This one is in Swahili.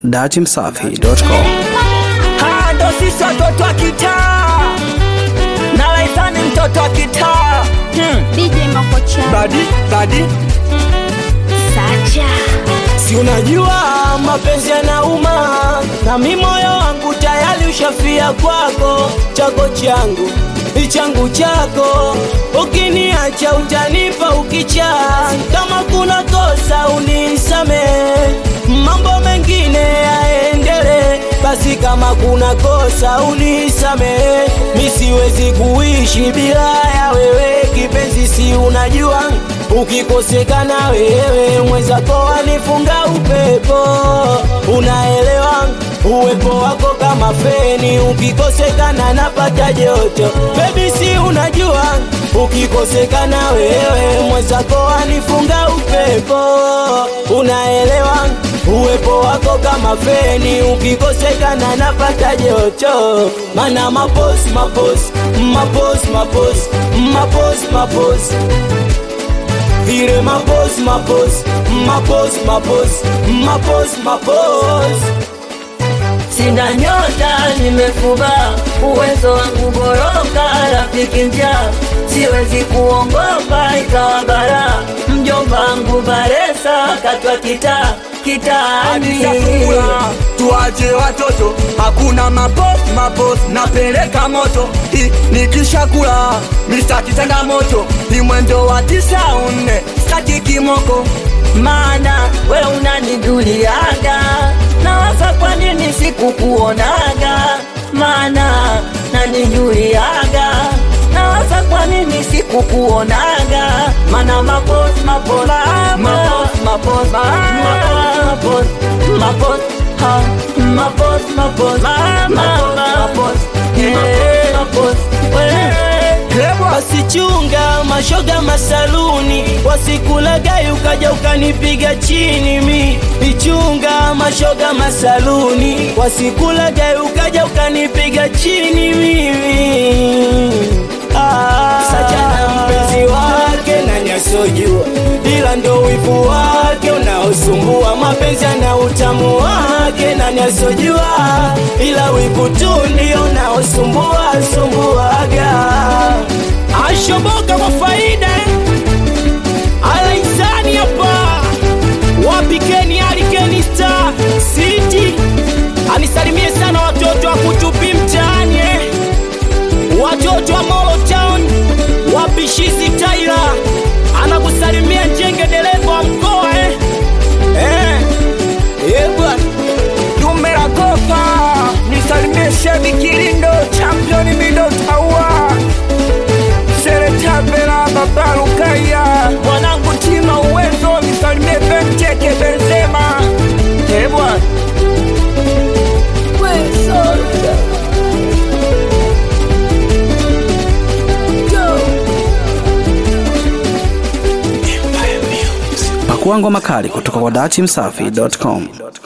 datimsafi.com. Haya ndo sisi watoto wa kitaa na Laithani mtoto wa kitaa hmm. DJ Makocha Badi badi, Sacha si unajua mapenzi yanauma, na mi moyo wangu tayari ushafia kwako, chako changu ni changu chako, ukiniacha utanipa ukicha, kama kuna kosa unisame, mambo mengine yaendele, basi kama kuna kosa unisame, mi siwezi kuishi bila ya wewe kipenzi, si unajua ukikosekana wewe mwenzako wanifunga upepo, unaelewa uwepo wako kama feni, ukikosekana napata joto. Baby, si unajua ukikosekana wewe mwenzako wanifunga upepo, unaelewa uwepo wako kama feni, ukikosekana napata joto. Mana mapos mapos mapos mapos mapos mapos vile mapos mapos mapos mapos mapos mapos Sina nyota nimefuba, uwezo wangu boroka, rafiki njaa, siwezi kuongopa ikawa bara. Mjomba wangu Baresa katwa kita kitaani Adisafula tuache watoto, hakuna mapos mapos, napeleka moto Hi, nikishakula mistaki changamoto, ni mwendo wa tisa nne, staki kimoko maana we unanijuliaga, nawaza kwa nini sikukuonaga, maana nanijuliaga, nawaza kwa nini sikukuonaga, maana mapos mapos mapos mapos mapos mapos ha mapos mapos mapos mapos mapos wewe basi chunga mashoga masaluni, wasikulagai ukaja ukanipiga chini mi. Ichunga mashoga masaluni, wasikulagai ukaja ukanipiga chini mimi. Ah, Sajana mpenzi wake nani asojua, ila ndo wivu wake unaosumbua. Mapenzi ana utamu wake nani asojua, ila wivu tu ndio unaosumbua sumbuaga. Ashoboka kwa faida Alaisani hapa wapikeni alikeni star city anisalimie sana watoto wa kutupi mtaani eh. watoto wa Molo Town wapishizi Taila anakusalimia Njenge dereva wa mkoa eh. Eh. Eh, bwana Dumera Kofa nisalimie Shebi Kilindo champion mido taua Seretapela Baba Lukaya mwanangu tima uwezo nisalimie Benteke Benzema Eh, bwana Pakua ngoma kali kutoka kwa datimsafi.com.